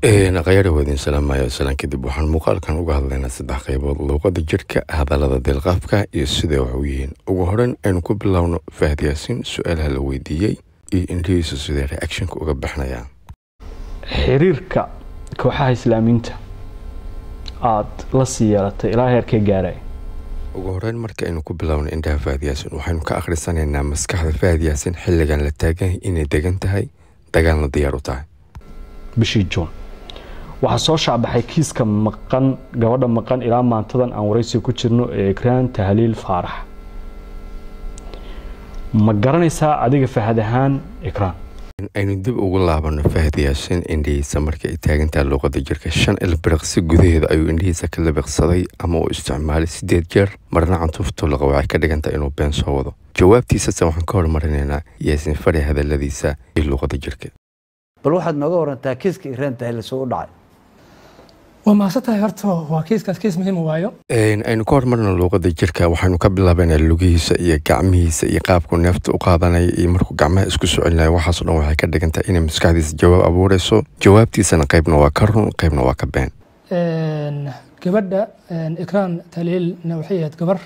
khayara waadin salaamayo salaan kadib waxaan muuqaalkan uga hadlaynaa saddex qaybood luuqada jirka hadallada deelqaafka iyo siday wax u yihiin ugu horeyn aynu ku bilowno fahad yaasiin su-aalaha la weydiiyey iyo indhihiisu siday reactionka uga baxnayaan xiriirka kooxaha islaamiinta aada la sii yeelatay ilaa heerkee gaaray ugu horeyn marka aynu ku bilowno indhaha fahad yaasiin waxaynu ka akhrisanaynaa maskaxda fahad yaasiin xilligan la taagan inay degan tahay dagaalna diyaar u tahay bishii juun waxaa soo shaacbaxay kiiska maqan gabadha maqan ilaa maantadan aan waraysi ku jirno ee ekraan tahliil faarax ma garanaysaa adiga fahad ahaan ekraan aynu dib ugu laabano fahad yaasiin indhihiisa marka ay taagantaha luuqada jirka shan ilbiriqsi gudaheeda ayuu indhihiisa ka labiqsaday ama uu isticmaalay sideed jeer marna cantuuftu laqa waxay ka dhigantaha inuu been soo wado jawaabtiisase waxaan ka hormarinaynaa yaasiin fadhi hadaladiisa iyo luuqada jirka bal waxaad nooga warantaa kiiska iraan tahliil soo u dhacay waa mahadsantahay horta waa kiiskaas kiis muhiim waayo aynu ka hormarno luuqada jirka waxaynu ka bilaabaynaa lugihiisa iyo gacmihiisa iyo qaabku neefta u qaadanaya iyo markuu gacmaha isku soo celinaya waxaasoo dhan waxay ka dhigantahay inay maskaxdiisa jawaab abuureyso jawaabtiisana qaybna waa ka run qaybna waa ka been gabadha ikraan taliilna waxay ahayd gabar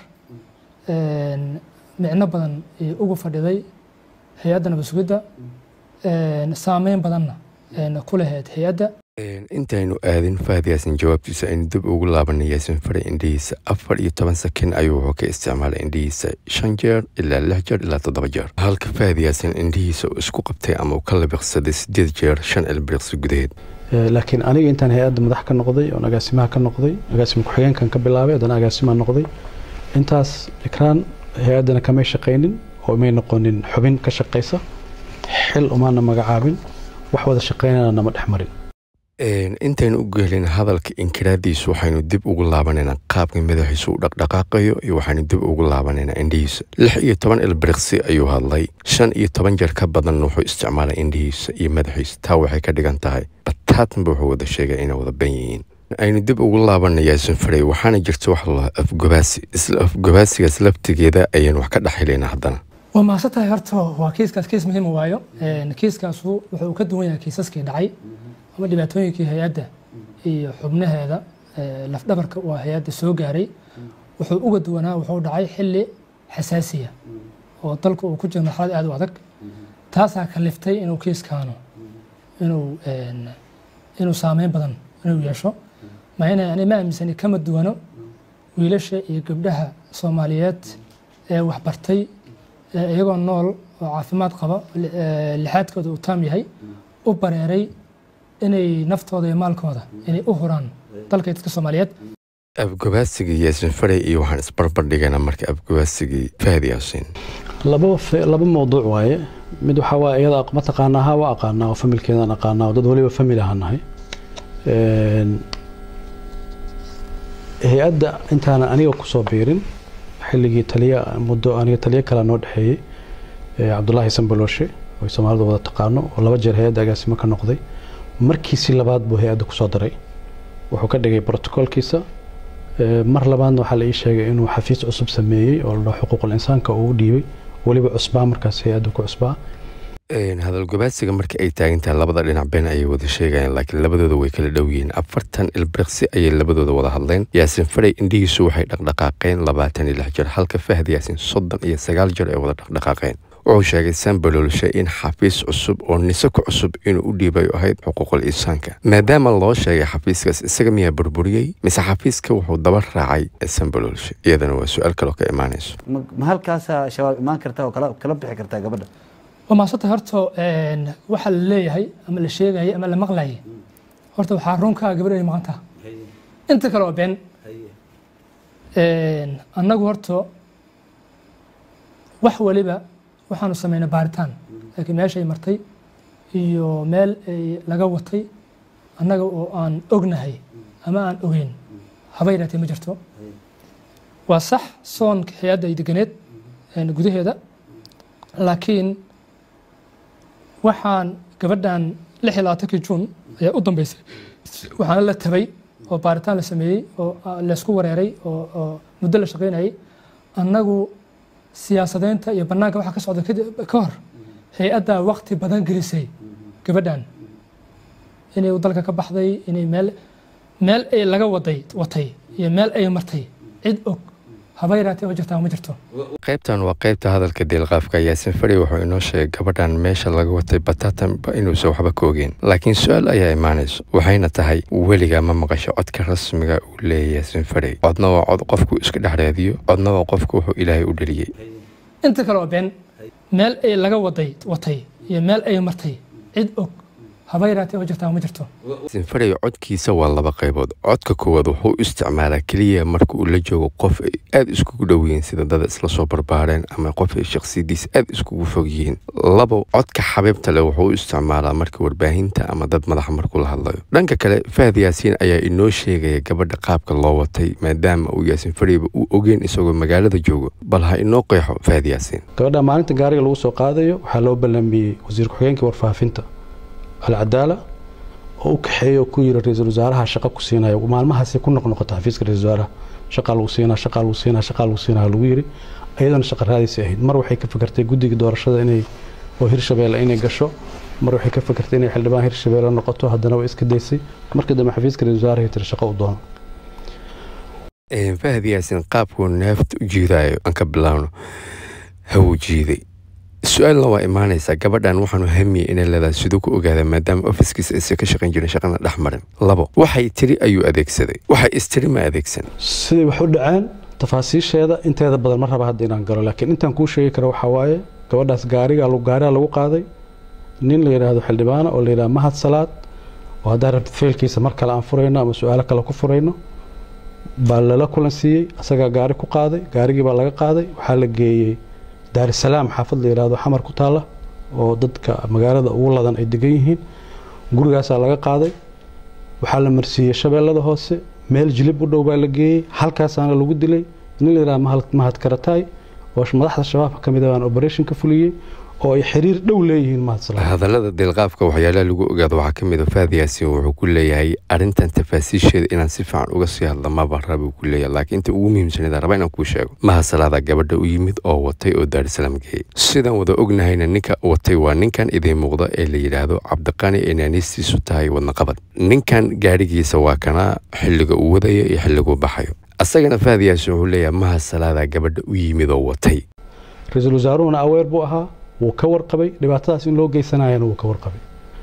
micno badan ugu fadhiday hay-adda nabad sugidda saameyn badanna ku lahayd hay-adda intaynu aadin fahad yaasin jawaabtiisa aynu dib ugu laabanay yaasin faray indhihiisa afar iyo toban sakin ayuu wuxuu ka isticmaalay indhihiisa shan jeer ilaa lix jeer ilaa toddoba jeer halka fahad yaasin indhihiisa uu isku qabtay ama uu ka labiqsaday sideed jeer shan ilbiriqsi gudaheed laakiin aniga intaan hay-adda madax ka noqday oon agaasimaha ka noqday agaasima ku-xigeenkan ka bilaabay haddana agaasimaha noqday intaas ikraan hay-addana kamay shaqaynin oo may noqonin xubin ka shaqaysa xil umaana magacaabin wax wada shaqaynana nama dhex marin intaynu u geelin hadalka inkiraadiisu waxaynu dib ugu laabanaynaa qaabka madaxiisu u dhaqdhaqaaqayo iyo waxaynu dib ugu laabanaynaa indhihiisa lix iyo toban ilbiriqsi ayuu hadlay shan iyo toban jeer ka badan wuxuu isticmaalay indhihiisa iyo madaxiisa taa waxay ka dhigan tahay bataatanba wuxuu wada sheegay inay wada ban yihiin aynu dib ugu laabana yaasin faray waxaana jirta wax la afgobaasi isla afgobaasigaas laftigeeda ayaynu wax ka dhexhelaynaa haddana waa mahadsantahay horta waa kiiskaas kiis muhiim waayo kiiskaasu wuxuu ka duwan yahay kiisaskii dhacay ama dhibaatooyinkii hay-adda iyo xubnaheeda lafdhabarka waa hay-adda soo gaaray wuxuu uga duwanaa wuxuu dhacay xilli xasaasiya oo dalku uu ku jiro marxalad aad u adag taasaa kaliftay inuu kiiskaanu inuu inuu saameyn badan inuu yeesho maana ani ma aaminsani kama duwano wiilasha iyo gabdhaha soomaaliyeed ee waxbartay iyagoo nool oo caafimaad qaba lixaadkooda uu taam yahay u bareeray inay naftooda iyo maalkooda inay u huraan dalka dadka soomaaliyeed afgobaasigii yaasin faray iyo waxaan isbarbar dhigaynaa marka afgobaasigii fahad yaasiin laba laba mawduuc waaye mid waxaa waa iyada mataqaanaa ha waa aqaanaa oo familkeedaan aqaanaa oo dad waliba famil ahaan nahay hay-adda intaana aniga kusoo biirin xilligii taliya muddo aniga taliyo kale noo dhexeeyey cabdulaahi sambalooshe oo soomaalida wada taqaano oo laba jeer hay-adda agaasimo ka noqday markiisii labaad buu hay-adda kusoo daray wuxuu ka dhigay brotocoolkiisa mar labaadna waxaa la ii sheegay inuu xafiis cusub sameeyey oo la xuquuqul insaanka uu u dhiibay weliba cusbaa markaas hay-adda ku cusbaa hadal gobaasiga marka ay taagantahay labada dhinac been ayay wada sheegayaan laakiin labadooda way kala dhow yihiin afartan ilbiriqsi ayay labadooda wada hadleen yaasin faray indhihiisu waxay dhaqdhaqaaqeen labaatan iyo lix jeer halka fahad yaasin soddon iyo sagaal jeer ay wada dhaqdhaqaaqeen wuxuu sheegay sambaloolshe in xafiis cusub oo nisako cusub inuu u dhiibayo ahayd xuquuqul insaanka maadaama loo sheegay xafiiskaas isaga miyaa burburiyey mise xafiiska wuxuu daba raacay sambaloolshe iyadana waa su-aal kaloo ka imaanayso ma halkaasaa shabaab imaan karta oo kala bixi kartaa gabadha waa mahadsantahay horta waxaa la leeyahay ama la sheegayay ama la maqlayay horta waxaa runkaa gabadha ay maqan taha inta kale waa been annagu horta wax waliba waxaanu samaynay baaritaan laakiin meeshay martay iyo meel ay laga watay annaga oo aan ognahay ama aan ogeyn haba yaraatee ma jirto waa sax soonka hay-adda ay deganeed gudaheeda laakiin waxaan gabadhan lix iyo labaatankii juun ayaa u dambeysay waxaana la tabay oo baaritaan la sameeyey oo laysku wareeray oo muddo la shaqaynayay annagu siyaasadeynta iyo banaanka waxa ka socda ka hor hay-addaa wakti badan gelisay gabadhan inay dalka ka baxday inay meel meel ay laga waday watay iyo meel ay martay cid og haba yaraatee oo jirtaa ma jirto qaybtan waa qaybta hadalka deelqaafka yaasin fadhi wuxuu inoo sheegay gabadhan meesha laga watay batatanba inuusan waxba ka ogeen laakiin su-aal ayaa imaanayso waxayna tahay weligaa ma maqasho codka rasmiga uu leeyahay yaasin fadhi codna waa cod qofku iska dhex raadiyo codna waa qofku wuxuu ilaahay u dhaliyey inta kale oo been meel ay laga waday watay iyo meel ay martay cid og haba yaraatee oo jirtaa ma jirto yaasin fadhi codkiisa waa laba qaybood codka koowaad wuxuu u isticmaalaa keliya marka uu la joogo qof ay aada iskugu dhow yihiin sida dad isla soo barbaareen ama qof ay shakhsiyadiisa aada iskugu fog yihiin labo codka xabiibta leh wuxuu u isticmaalaa marka warbaahinta ama dad madaxa markuu la hadlayo dhanka kale fahad yaasiin ayaa inoo sheegaya gabadha qaabka loo watay maadaama uu yaasin fadhiba uu ogeen isagoo magaalada joogo bal ha inoo qeexo fahad yaasiin gabadha maalinta gaariga lagu soo qaadayo waxaa loo ballamiyey wasiir ku-xigeenkii warfaafinta alcadaala oo u kaxeeya oo ku yiri ra-iisul wasaaraha shaqa ku siinayo maalmahaasay ku noqnoqota xafiiska ra-isul wasaaraha shaqaa lagu siinaa shaqaa lagu siinaa shaqaa lagu siinaa lagu yiri iyadana shaqa raadaysa ahayd mar waxay ka fikirtay guddiga doorashada inay oo hirshabeelle inay gasho mar waxay ka fikirtay inay xildhibaan hirshabeelle noqoto haddana way iska daysay markii dambe xafiiska ra-isul wasaaraha tiri shaqo u doono fahad yaasin qaabkuu neefta u jiidaayo aan ka bilaawno hawuu jiiday su-aalna waa imaanaysaa gabadhan waxaanu hamiyey inay leedahay siduu ku ogaada maadaama ofiskiisa aysan ka shaqayn jirin shaqana dhex marin labo waxay tiri ayuu adeegsaday waxay istiri ma adeegsan siday wax u dhaceen tafaasiisheeda inteeda badan ma raba hadda inaan galo laakiin intaan kuu sheegi karo waxaa waaye gabadhaas gaariga gaariga lagu qaaday nin la yidhaahdo xildhibaana oo la yidhahdo mahad salaad oo haddaan rabtid feelkiisa mar kale aan furayno ama su-aalo kale ku furayno baa lala kulan siiyey asagaa gaari ku qaaday gaarigii baa laga qaaday waxaa la geeyey daarisalaam xaafad la yidhaahdo xamar ku taalla oo dadka magaalada ugu ladan ay degan yihiin gurigaasaa laga qaaday waxaa la marsiiyey shabeellada hoose meel jilib u dhow baa la geeyey halkaasaana lagu dilay nin la yidhahdo mahad karataay oo madaxda shabaabka ka mid ah baan operation ka fuliyey oo ay xiriir dhow leeyihiin mahad salaam hadallada deelqaafka waxyaalaha lagu ogaado waxaa ka mid a fahad yaasiin wuxuu ku leeyahay arrintan tafaasiisheeda inaan si fiican uga sii hadla maba rabuu ku leeyahay laakiin inta ugu muhiimsanida raba inaan kuu sheego mahad salaada gabadha u yimid oo watay oo daarisalaam geeyey sidaan wada ognahayna ninka watay waa ninkan idiin muuqda ee la yidhaahdo cabdiqani ee naaniistiisu tahay wadnaqabad ninkan gaadhigiisa waa kana xilliga uu wadaya iyo xilliguu baxayo asagana fahad yaasiin wuxuu leeyahay mahad salaada gabadha u yimid oo watay ra-iisul wasaaruhuna aweer buu ahaa wuu ka warqabay dhibaatadaas in loo geysanayana wuu ka warqabay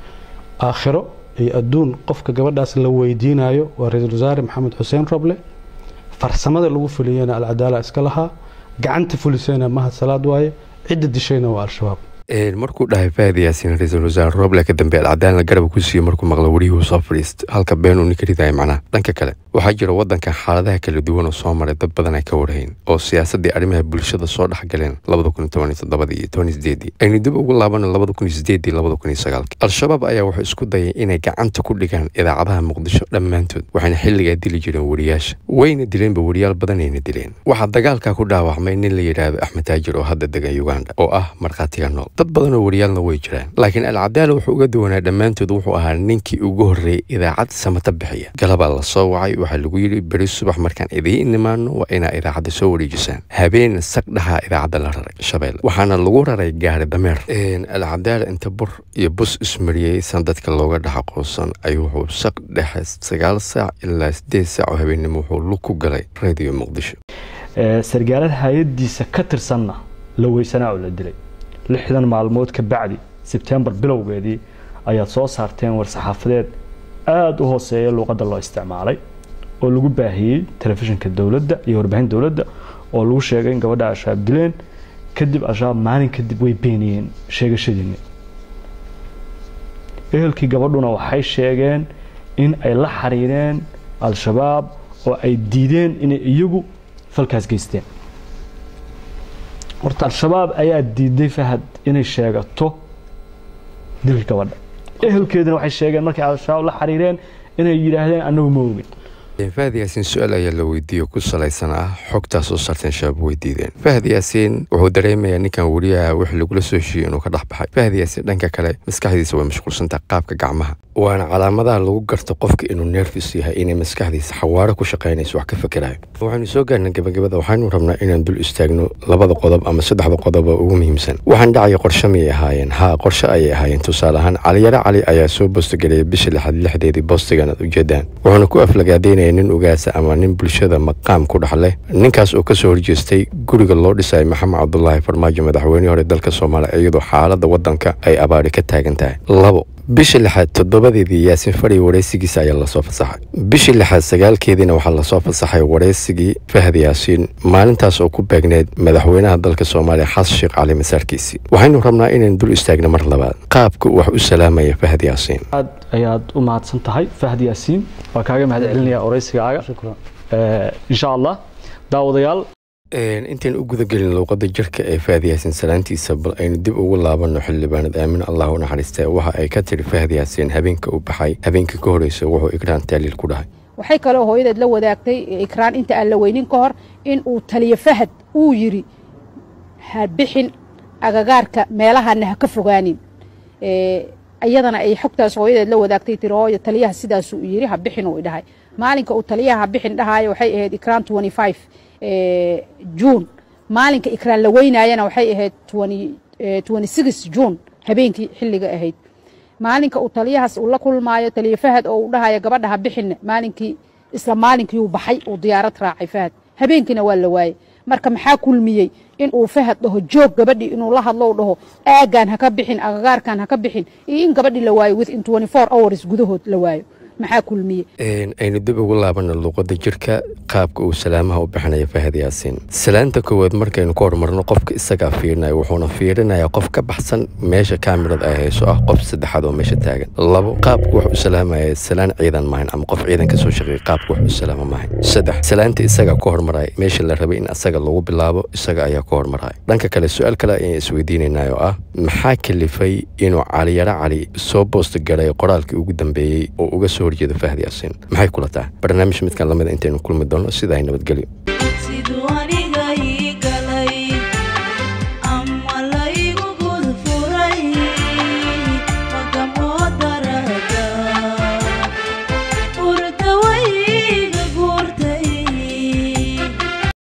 aakhiro iyo adduun qofka gabadhaas la weydiinayo waa ra-iisul wasaare maxamed xuseen roble farsamada lagu fuliyena alcadaala iska lahaa gacanta fulisayna mahad salaad waaye cidda dishayna waa al-shabaab markuu dhahay fahad yaasiin ra-iisul wasaare roble ka dambe alcadaalna garab ku siiyey markuu maqlo wariyuhu soo fadhiista halka been uu ninka ridaya macnaha dhanka kale waxaa jira waddankan xaaladaha kala duwan oo soo maray dad badan ay ka warhayn oo siyaasaddii arrimaha bulshada soo dhex galeen labada kun toban iyo toddobadii iyo toban iyo sideedii aynu dib ugu laabano labada kun iyo sideedii labada kun iyo sagaalkii al-shabaab ayaa waxay isku dayeen inay gacanta ku dhigaan idaacadaha muqdisho dhammaantood waxayna xilligaa dili jireen wariyaasha wayna dileenba wariyaal badanayna dileen waxaa dagaalkaa ku dhaawacmay nin la yidhaahdo axmed taajir oo hadda degan uganda oo ah markhaatiga nool dad badan oo wariyaalna way jiraan laakiin alcadaala wuxuu uga duwanaa dhammaantood wuxuu ahaa ninkii ugu horreeyey idaacad samata bixiya galabaa la soo wacay waxaa lagu yidhi beri subax markaan idiin nimaano waa inaa idaacadda soo wareejisaan habeen saq dhahaa idaacadda la raray shabeelle waxaana lagu raray gaari dameer alcadaala inta bur iyo bus ismariyey san dadka looga dhex aqoonsan ayuu wuxuu saq dhexe sagaal saac ilaa sideed saac oo habeennimo wuxuu lug ku galay radio muqdisho sargaalada hay-adiisa ka tirsanna la weysanaa oo la dilay lixdan maalmood ka bacdi sebtembar bilowgeedii ayaad soo saarteen war-saxaafadeed aada u hooseeya luuqadda loo isticmaalay oo lagu baahiyey telefishinka dowladda iyo warbaahin dowladda oo lagu sheegay in gabadha al-shabaab dileen kadib al-shabaab maalin kadib way beeniyeen sheegashadiini ehelkii gabadhuna waxay sheegeen in ay la xiriireen al-shabaab oo ay diideen inay iyagu falkaas geysteen horta al-shabaab ayaa diiday fahad inay sheegato dilka gabadha ehelkeeduna waxay sheegeen markay al-shabaab la xiriireen inay yidhaahdeen annagu ma ogin fahad yaasiin su-aal ayaa la weydiiyey ku salaysan ah xogtaas oo saarteen shabaab weydiideen fahad yaasiin wuxuu dareemayaa ninkan weriyaha wix lagula soo heshiiyey inuu ka dhex baxay fahad yaasiin dhanka kale maskaxdiisa way mashquulsantaha qaabka gacmaha waana calaamadaha lagu garto qofka inuu nerfis yahay inay maskaxdiisa xawaaro ku shaqaynayso wax ka fakerayo waxaynu soo gaarnay gabagabada waxaynu rabnaa inaan dul istaagno labada qodob ama saddexda qodob oo ugu muhiimsan waxaan dhacaya qorshe miyay ahaayeen haa qorshe ayay ahaayeen tusaale ahaan caliyare cali ayaa soo boostagareeyay bisha lixaad lixdeedii boostigan aad ujeedaan wuxuuna ku aflagaadeynaya nin ugaasa ama nin bulshada maqaam ku dhex leh ninkaas oo kasoo horjeestay guriga loo dhisay maxamed cabdulaahi farmaajo madaxweynihii hore dalka soomaaliya iyadoo xaaladda waddanka ay abaari ka taagan tahay labo bishii lixaad toddobadeedii yaasiin fadhi wareysigiisa ayaa lasoo fasaxay bishii lixaad sagaalkeediina waxaa lasoo fasaxay wareysigii fahad yaasiin maalintaas oo ku beegneed madaxweynaha dalka soomaaliya xasan sheekh cali masaarkiisii waxaynu rabnaa inaynu dul istaagno mar labaad qaabka uu wax u salaamaya fahad yaasiin aad ayaad u mahadsan tahay fahad yaasiin waa kaaga mahad celinaya oreysigaaga insha allah daawadayaal intayn u gudagelin luuqadda jirka ee fahad yaasiin salaantiisa bal aynu dib ugu laabanno xildhibaanad aamin allah u naxariistee waxa ay ka tiri fahad yaasiin habeenka u baxay habeenka ka horeysa wuxuu ikraan taaliil ku dhahay waxay kaloo hooyadeed la wadaagtay ikraan inta aan la weynin ka hor in uu taliyo fahad uu yidhi ha bixin agagaarka meelahana ha ka fogaanin iyadana ay xogtaas hooyadeed la wadaagtay tiri hooyo taliyaha sidaasuu yidhi ha bixin uu idhahay maalinka uu taliyaha ha bixin dhahaayo waxay ahayd ikraan juun maalinka ikraan la weynaayana waxay ahayd juun habeenkii xilliga ahayd maalinka uu taliyahaas uu la kulmaayo taliya fahad oo uu dhahayo gabadha ha bixinna maalinkii isla maalinkiiuu baxay uu diyaarad raacay fahad habeenkiina waa la waayey marka maxaa kulmiyey in uu fahad dhaho joog gabadhii inuu la hadlo dhaho aagaan ha ka bixin agagaarkan ha ka bixin iyo in gabadhii la waayo within hours gudahood la waayo maxaa kulmiye aynu dib ugu laabano luuqadda jirka qaabka uu salaamaha u bixinaya fahad yaasiin salaanta koowaad markaynu ka hormarno qofka isagaa fiirinayo wuxuuna fiirinayaa qof ka baxsan meesha kaamirada ay hayso ah qof saddexaad oo meesha taagan labo qaabka wax u salaamaya salaan ciidan maahan ama qof ciidan kasoo shaqeeya qaabka wax u salaama maahan saddex salaanta isagaa ka hormaraya meesha la rabay in asaga lagu bilaabo isaga ayaa ka hormaraya dhanka kale su-aal kale ayaan isweydiinaynaa oo ah maxaa kalifay inuu caliyaro cali soo boosta garay qoraalkii ugu dambeeyey oo uga soo horjeeda fahad yaasiin maxay kula tahay barnaamij midkan lamida intaynu kulmi doono sidaa nabadgelyo